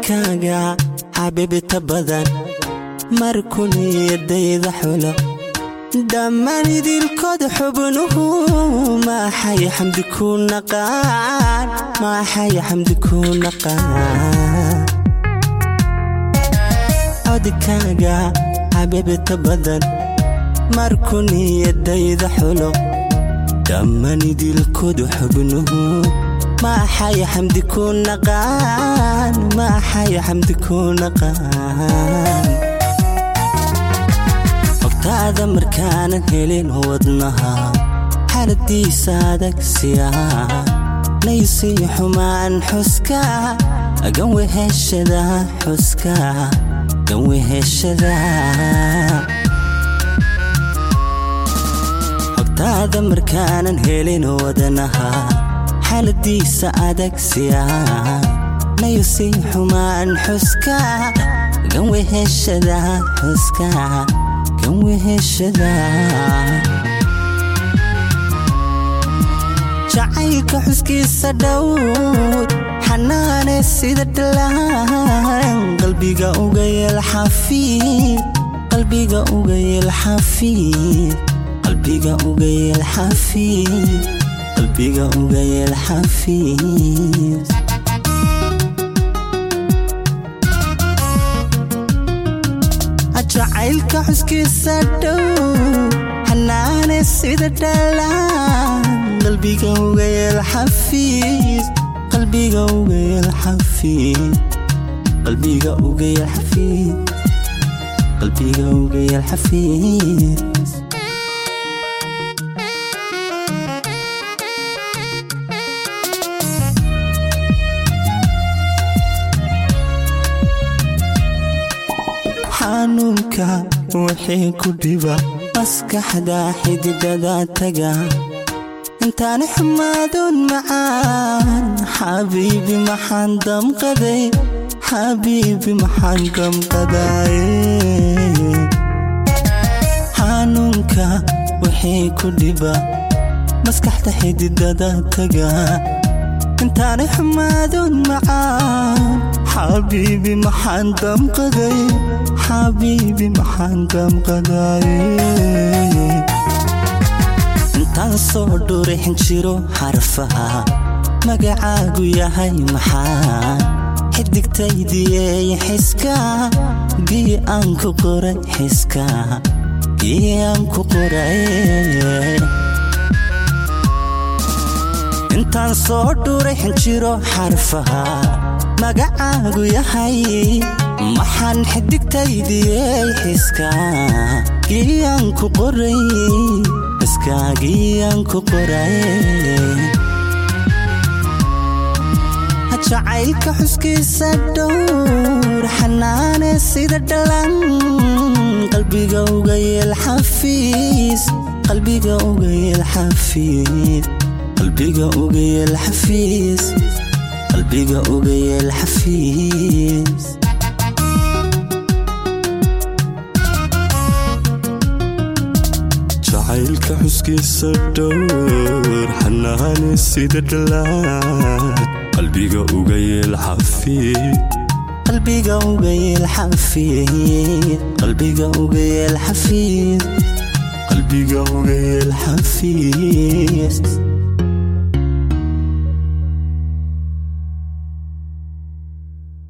codkaaga xabibita badan markun iyodayda xulo dhammaan idilkood xubnuhu maaxay xamdi ku naqaan maaxay xamdi ku naqaan codkaaga xabibita badan markun iyodayda xulo dhammaan idilkood xubnuhu maaxay xamdi ku naqaan maaxay xamdi ku naqaan ogtaada markaanan helin wadnaha xaaladiisa adagsiya naysii xumaan xuska ganweheshada xuska ganweheshada ogtaada markaanan helin wadnaha xaaladiisa adagsiya naysii xumaan xuska ganweheshada xuska ganweheshada jacaylka xuskiisa dhowr xanaane sida dhalaan qalbiga uga yeel xafiid qalbiga uga yeel xafiid qalbiga uga yeel xafiid qalbiga uga yeel xafiid jacaylka xuskiisa dhow xanaane sida dhalaan qalbiga uga yeel xafiis qalbiga uga yeel xafiid qalbiga uga yeel xafiid qalbiga uga yeel xafiid xanuunka wixii ku dhiba maskaxda xididada taga intaan xumaadun macaan xabiibi maxaan damqaday xabiibi maxaan damqaday xanuunka wixii ku dhiba maskaxda xididada taga intaan xumaadun macaan xabiibi maxaan damqaday xabiibi maxaan damqaday intaan soo dhurixin jiro xarfaha magacaagu yahay maxaa xidigtaydiyey xiska gii aan ku qoray xiska gii aan ku qoray intaan soo dhurixin jiro xarfaha magacaagu yahay maxaan xidigtaydiyey xiska giyaan ku qoray xiskaagiyaan ku qoray jacaylka xuskiisa dhowr xanaane sida dhalan qalbiga uga yeel xafiis qalbiga uga yeel xafiid qalbiga uga yeel xafiis qalbiga uga yeel xafiis jacaylka xuskiisa dhowr xanaane sida dhalaan qalbiga uga yeel xafiid qalbiga uga yeel xafiid qalbiga uga yeel xafiid qalbiga uga yeel xafiid